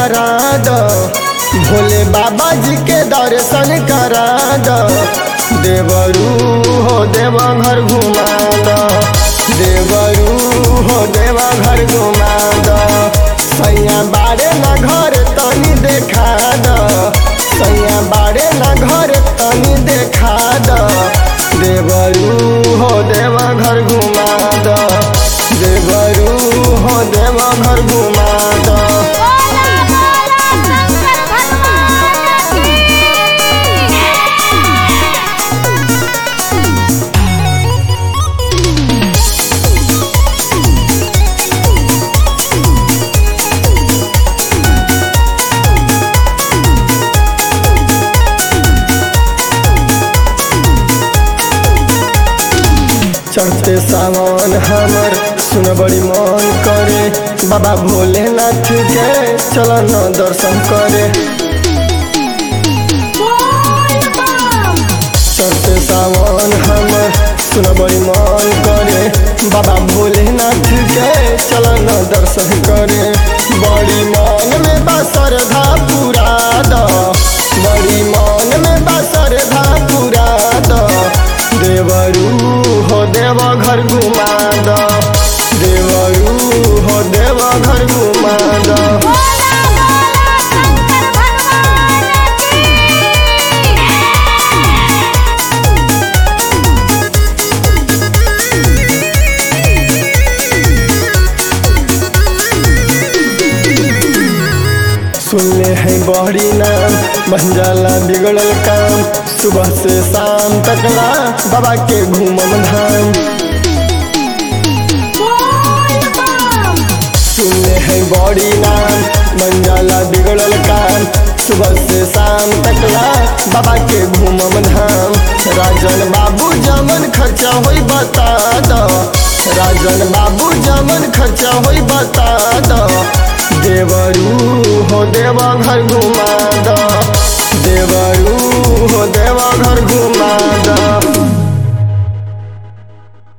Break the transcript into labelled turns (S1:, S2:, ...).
S1: करा दो भोले बाबा जी के दर्शन करा दो देवरू हो देवा घर घुमा दो देवरू हो देवा घर घुमा दो सैया बारे ना घर तनी देखा दो सैया बारे ना घर तनी देखा दो देवरू हो देवा घर घुमा दो देवरू हो देवा घर घुमा दो
S2: बोला बोला शंकर भगवान की
S1: चढ़ते सावन हमर सुन बड़ी मन करे बाबा भोलेनाथ के चल न दर्शन करे
S2: बोल बम
S1: चढ़ते सावन हमर सुन बड़ी मन करे बाबा भोलेनाथ के चल न दर्शन करे बड़ी मन में बा श्रद्धा पूरा द बड़ी मन में बा श्रद्धा पूरा द देवरू हो देव घर घुमा द देवरू हो देव घर घुमा द
S2: बोला बोला शंकर भगवान की
S1: सुनले हैं बहरी नाम बन जाला बिगड़ल काम सुबह से शाम तकला बाबा के घूमम धाम
S2: बोल बम
S1: सुनले हैं बड़ी नाम बन जाला बिगड़ल काम सुबह से शाम तकला बाबा के घूमम धाम राजन बाबू जमन खर्चा होई बता दो राजन बाबू जमन खर्चा होई बता दो देवरू हो देवा घर घुमा दो